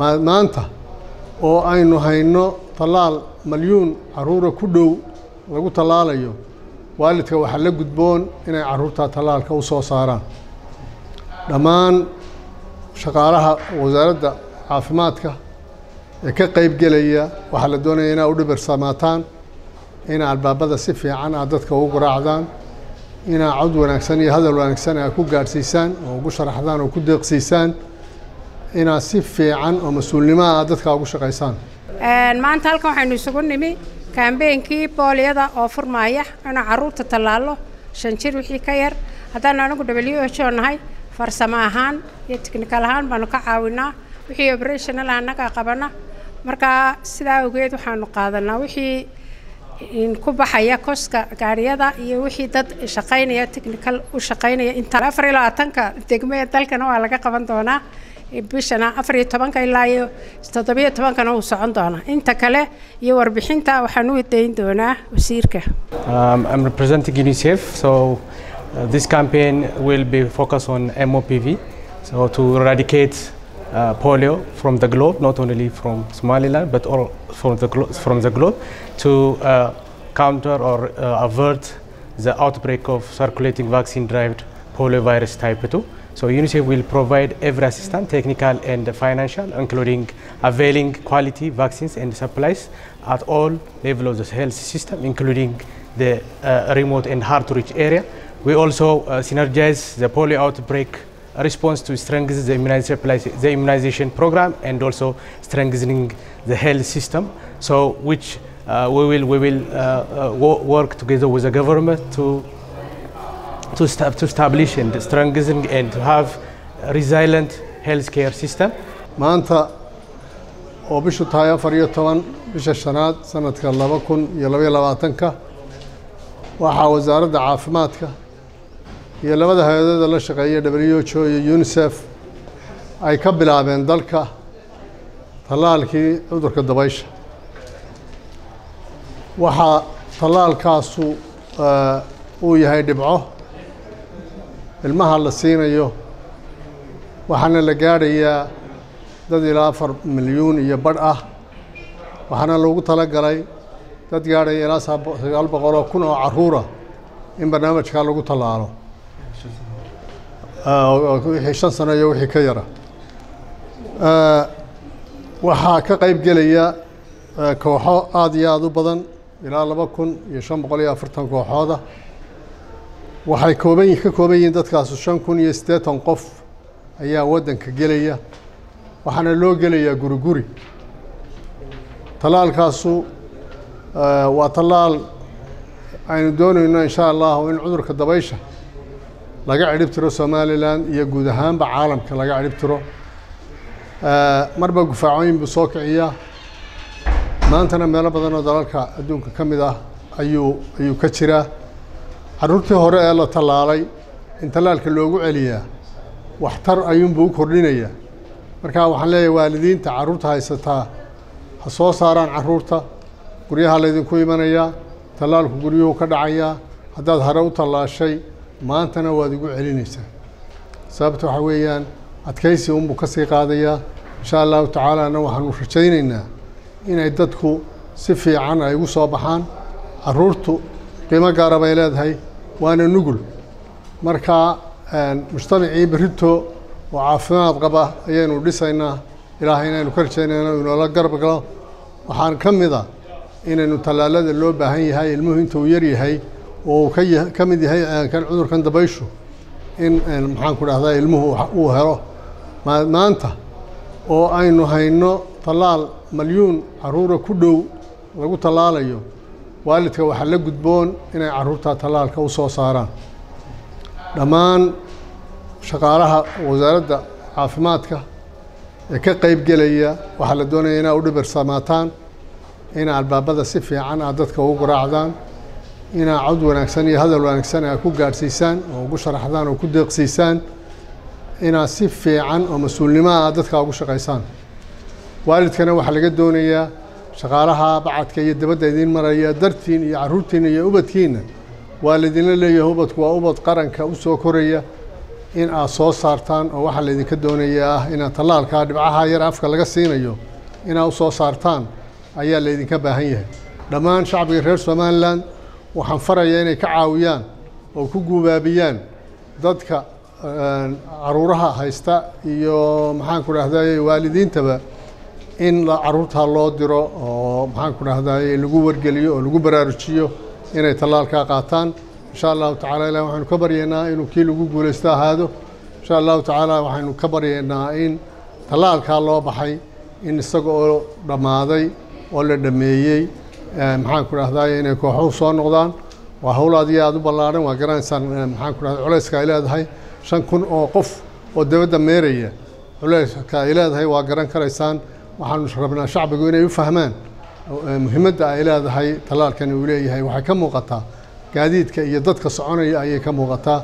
maanta oo aynu hayno tallaal malyuun carruura ku dhow lagu tallaalayo waalidka waxaa la gudboon inay carruurta tallaalka u soo saaraan dhammaan shaqaalaha wasaaradda caafimaadka ee ka qayb gelaya waxaa la doonaya inaa u dhibirsamaataan inaa albaabada si fiican aad dadka ugu garaacdaan inaa cod wanaagsan iyo hadal wanaagsan aad ku gaadhsiisaan oo ugu sharaxdaan oo ku deeqsiisaan inaad si fiican oo mas-uulnimaha aad dadka ugu shaqaysaan maanta halkan waxaynu isugu nimi kaambeynkii booliyada oo furmaaya inuu carruurta tallaalo shan jir wixii ka yar haddaan anigu w h o nahay farsamo ahaan iyo technical ahaan baanu ka caawinaa wixii operational annaga qabana markaa sidaa awgeed waxaanu qaadanaa wixii ku baxaya koska gaariyada iyo wixii dad shaqaynaya technical u shaqaynaya inta afar iyo labaatanka degmee dalkana waa laga qaban doonaa bishana afar iyo tobanka ilaa iyo toddobiyo tobankana uu socon doonaa inta kale iyo warbixinta waxaan u dayn doonaa wasiirka Um, I'm representing UNICEF, so uh, this campaign will be focused on MOPV, so to eradicate uh, polio from the globe, not only from Somaliland, but all from the, glo- from the globe, to uh, counter or uh, avert the outbreak of circulating vaccine-derived poliovirus type 2. So UNICEF will provide every assistance, technical and financial, including availing quality vaccines and supplies at all levels of the health system, including the uh, remote and hard-to-reach area. We also uh, synergize the polio outbreak response to strengthen the immunization, the immunization program and also strengthening the health system. So, which uh, we will we will uh, uh, wo- work together with the government to to, sta- to establish and strengthen and to have a resilient healthcare system. maanta oo bishu tahay afar iyo toban bisha shanaad sanadka laba kun iyo labaiyo labaatanka waxaa wasaaradda caafimaadka iyo labada hay-adooda la shaqeeya w h o iyo unisef ay ka bilaabeen dalka tallaalkii cudurka dabaysha waxaa tallaalkaasu eh, uu yahay dhibco ilmaha la siinayo waxaana la gaadhayaa dad ilaa afar milyuun iyo badh ah waxaana loogu talagalay dad gaadhaya ilaa saab- sagaal boqol oo kun oo carruura in barnaamijkaa lagu tallaalo Ah, oo- oo wixii shan sano iyo wixii ka yara Ah, waxaa ka qayb gelaya ah, kooxo aada iyo aada u badan ilaa laba kun iyo shan boqol iyo afartan kooxooda waxay kooban yi- ka kooban yihiin dadkaasu shan kun iyo siddeetan qof ayaa waddanka gelaya waxaana loo gelayaa guri guri tallaalkaasu eh, waa tallaal aynu doonayno insha allahu in cudurka dabaysha laga cidhib tiro somalilan iyo guud ahaanba caalamka laga cidhib tiro Eh, marba gufaacooyin buu soo kiciyaa maantana meelo badan oo dalalka adduunka ka mid ah ayuu ayuu ka jiraa carruurtii hore ee la tallaalay in tallaalka loogu celiyaa waxtar ayuunbuu u kordhinayaa marka waxaan leeyahay waalidiinta carruurta haysataa ha soo saaraan carruurta guryaha laydinku imanayaa tallaalku guryuhu ka dhacayaa haddaad hore u tallaashay maantana waad igu celinaysaa sababta waxaa weeyaan adkaysi unbuu ka sii qaadayaa insha allahu tacaalaana waxaanu rajaynaynaa inay dadku si fiican ay ugu soo baxaan carruurtu qiimo gaara bay leedahay waana nugul marka een, mujtamacii berito oo caafimaad qaba ayaynu dhisaynaa ilaahay inaynu ka rajaynayno inoola garab galo waxaan ka mid a inaynu tallaalada loo baahan yahay ilmuhu intuu yar yahay oo uu ka ya- ka mid yahay eh, kan cudurkan dabayshu in een, maxaan ku dhahdaa ilmuhu wax- uu helo Ma- maanta oo aynu hayno tallaal malyuun carruura ku dhow lagu tallaalayo waalidka waxaa la gudboon inay carruurta tallaalka u soo saaraan dhammaan shaqaalaha wasaaradda caafimaadka ee ka qayb gelaya waxaa la doonaya inaa u dhibirsamaataan inaa albaabada si fiican aad dadka ugu garaacdaan inaa cod wanaagsan iyo hadal wanaagsan aad ku gaadhsiisaan oo ugu sharaxdaan oo ku deeqsiisaan inaad si fiican oo mas-uulnimaha aad dadka ugu shaqaysaan waalidkana waxaa laga doonayaa shaqaalaha bacadka iyo dabadda idiin maraya dartiin iyo carruurtiina iyo ubadkiina waa laydinla leeyahay ubadku waa ubad qaranka u soo koraya in aad soo saartaan oo waxaa laydinka doonaya ah inaad tallaalkaa dhibcaha yar afka laga siinayo inaad u soo saartaan ayaa laydinka baahan yahay dhammaan shacbiga reer somalilan waxaan farayaa inay ka caawiyaan oo ku guubaabiyaan dadka caruuraha haysta iyo maxaan ku dhahday waalidiintaba in caruurtaa loo diro oo maxaan ku dhahday lagu wargeliyo oo lagu baraarujiyo inay tallaalkaa qaataan insha allahu tacala ilah waxaynu ka baryaynaa inuu kii lagu guulaysto ahaado insha allahu tacaala waxaynu ka baryaynaa in tallaalkaa loo baxay in isaga oo dhammaaday oo la dhameeyey maxaan ku dhahday inay kooxuhu soo noqdaan waa hawl aad iyo aada u ballaadhan waa garanaysaan maxaan ku dhahday culayska ay leedahay shan kun oo qof oo dabadda meeraya culayska ay leedahay waa garan karaysaan waxaanu rabnaa shacbigu inay u fahmaan muhiimadda ay leedahay tallaalkani uu leeyahay waxay ka muuqataa gaadiidka iyo dadka soconaya ayay ka muuqataa